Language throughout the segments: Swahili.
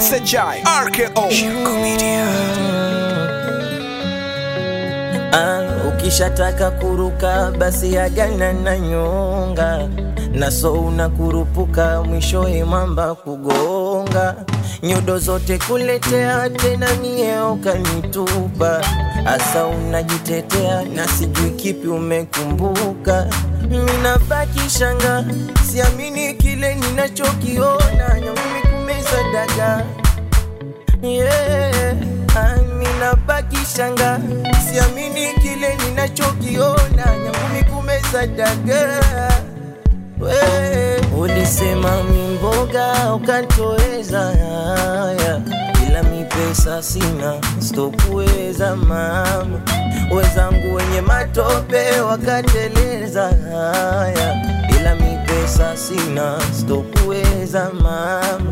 Sejai RKO Shirko Media Ah, ukishataka kuruka basi agana na nyonga naso unakurupuka mwishowe mamba kugonga nyodo zote kuletea tena mie ukanitupa asa unajitetea na sijui kipi umekumbuka minabaki shanga siamini kile ninachokiona nyangumi kumeza dagaa yeah. Ami nabaki shanga, siamini kile ninachokiona, nyangumi kumeza dagaa. We, ulisema mimboga ukantoweza haya, ila mi pesa sina, sitokuweza mama. Wezangu wenye matope wakateleza haya, ila mi pesa sina, sitokuweza mama.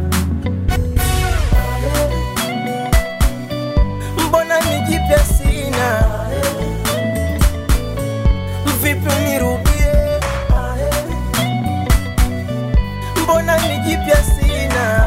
mbona nijipya sina vipi unirudie mbona nijipya sina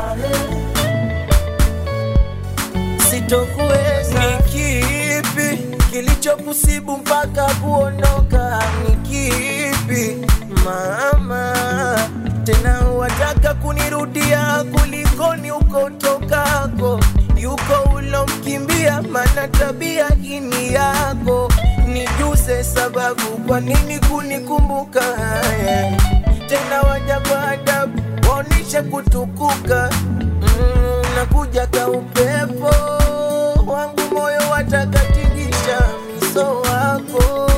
sitokuweza ni kipi kilichokusibu mpaka kuondoka ni kipi mama tena wataka kunirudia kulikoni ukotokako yuko ulomkimbia mana tabia hini yako nijuze sababu kwa nini kunikumbuka haya tena waja kwa adabu waonishe kutukuka mm, nakuja ka upepo wangu moyo watakatingisha miso wako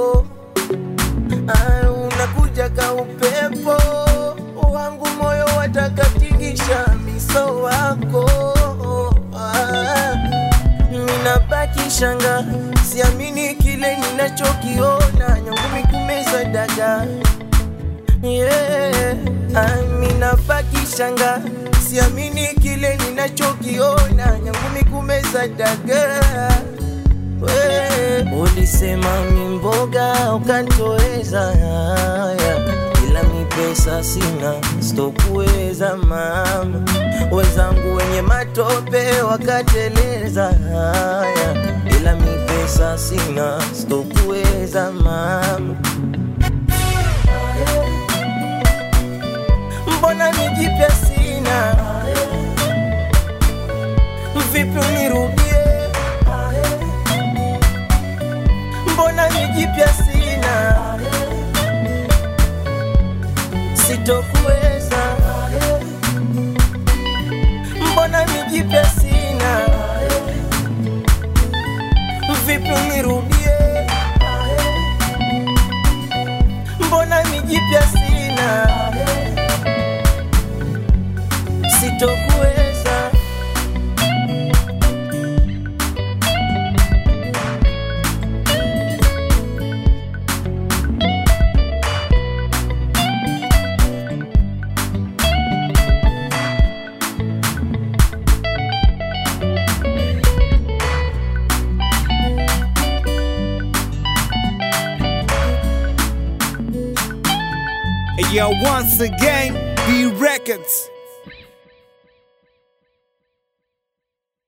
Ah, unakuja ka upepo wangu moyo watakatingisha miso wako ah, minabaki shanga siamini kile ninachokiona nyangumi kumeza dagaa yeah. ah, minabaki shanga siamini kile ninachokiona nyangumi kumeza dagaa we ulisema mimboga ukantoweza haya ila mi pesa sina sitokuweza mama wezangu wenye matope wakateleza haya ila mi pesa sina sitokuweza mama mbona nijipya sina vipi unirudie mbona nijipya sina sitokuweza mbona nijipya sina vipi unirudie mbona nijipya sina sitokuweza Yeah, once again, B Records